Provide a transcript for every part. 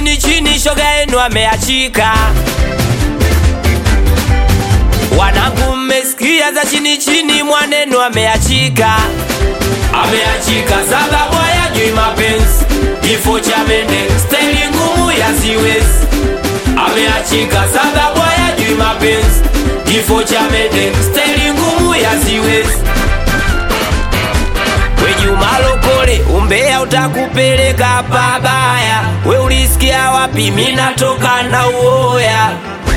chini chini, shoga yenu ameachika. Wanangu mmesikia za chini chini, mwanenu ameachika, ameachika sababu hayajui mapenzi, kifo cha mende, staili ngumu ya siwezi. Ameachika sababu hayajui mapenzi, kifo cha mende, staili ngumu ya siwezi. We Juma Lokole, umbea utakupeleka pabaya. We ulisikia wapi? Mimi natoka na uoya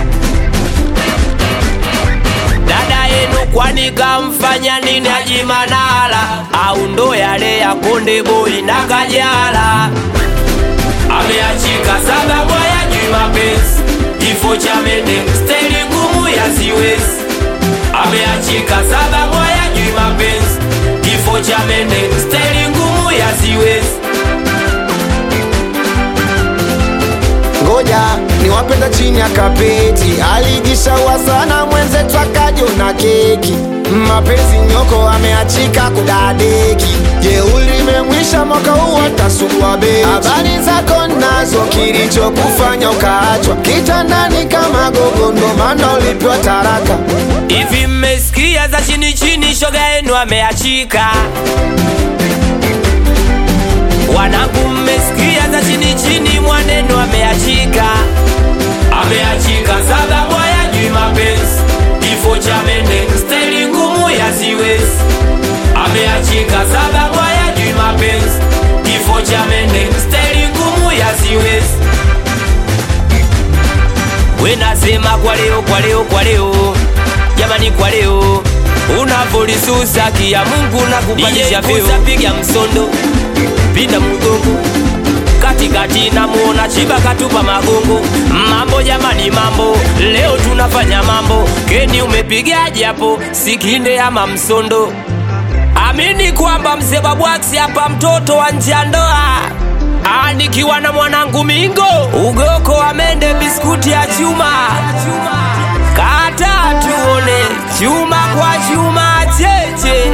dada yenu, kwani kamfanya nini Haji Manara? Au ndo yale ya Konde Boy na Kajala? Ameachika sababu hayajui mapenzi, kifo cha mende, staili ngumu ya siwezi. Ameachika sababu hayajui mapenzi, kifo cha mende, staili ngumu ya siwezi. ngoja niwapenda chini ya kapeti alijishaua sana mwenzetu akajona keki mapenzi nyoko ameachika kudadeki jeuli limemwisha mwaka huu atasugua beti habari zako nazo kilichokufanya ukaachwa kitandani kama gogo ndo maana ulipewa taraka Hivi mmesikia za chini chini, shoga yenu ameachika. Wanangu mmesikia za chini chini, mwanenu ameachika. Ameachika sababu hayajui mapenzi, kifo cha mende, staili ngumu ya siwezi. Ameachika sababu hayajui mapenzi, kifo cha mende, staili ngumu ya siwezi. We nasema kwa leo, kwa leo, kwa leo, jamani, kwa leo unavolisusa kia Mungu na kupandisha vyeo, piga msondo, pinda mgongo katikati, namuona chiba katupa magongo. Mambo jamani, mambo leo tunafanya mambo. Keni umepigaje hapo, sikinde ama msondo? Amini kwamba mzee Babwax hapa, mtoto wa nje ya ndoa Ah, nikiwa na mwanangu Mingo, ugoko wa mende, biskuti ya chuma, kata tuone chuma kwa chuma cheche